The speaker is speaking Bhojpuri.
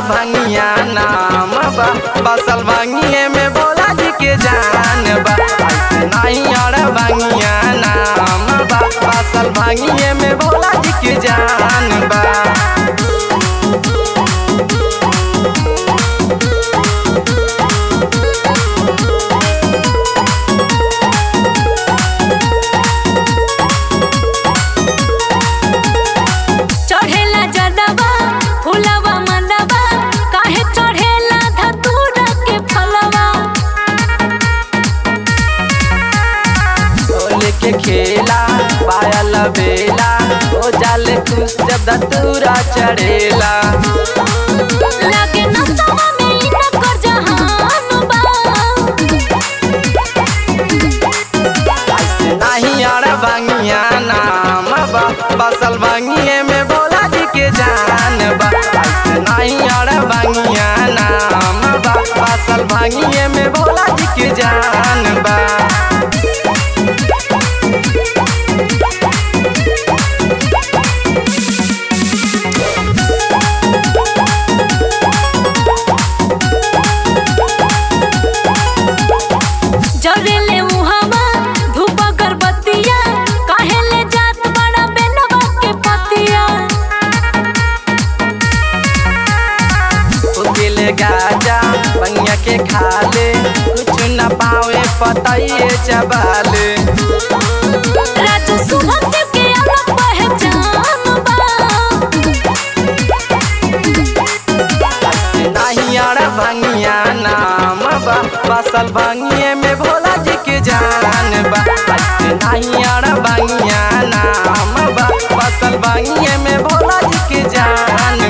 भंगिया नाम बा बसल भंगिए में भोला जी के जान बा ऐसे नहीं और भंगिया नाम बा बसल भंगिए में भोला जी के जान बा चढ़ेला जदवा फुलवा मंदवा काहे चढ़ेला धतूरा के फलवा होली के खेला पायल बेला ओ जाले खुश जब दतूरा चढ़ेला लागे नसवा में इना कर जहान बा ऐसे नहीं और भंगिया नाम बा बसल भंगिए में भोला जी के जान बा ऐसे नहीं और भंगिया नाम बा बसल भंगिए में भोला जी के जान बा जरेले मुहवा धूप अगरबत्तिया काहे ले जात बड़ा बेनवा के पतिया उगिल गाजा बंगिया के खाले कुछ न पावे पतइए चबाले राजू सुभम देव के अलग पहचान बा ऐसे नहीं और भंगिया नाम बा बसल भंगिए में भोला जी के जान बा ऐसे नहीं और भंगिया नाम बा बसल भंगिए में भोला जी के जान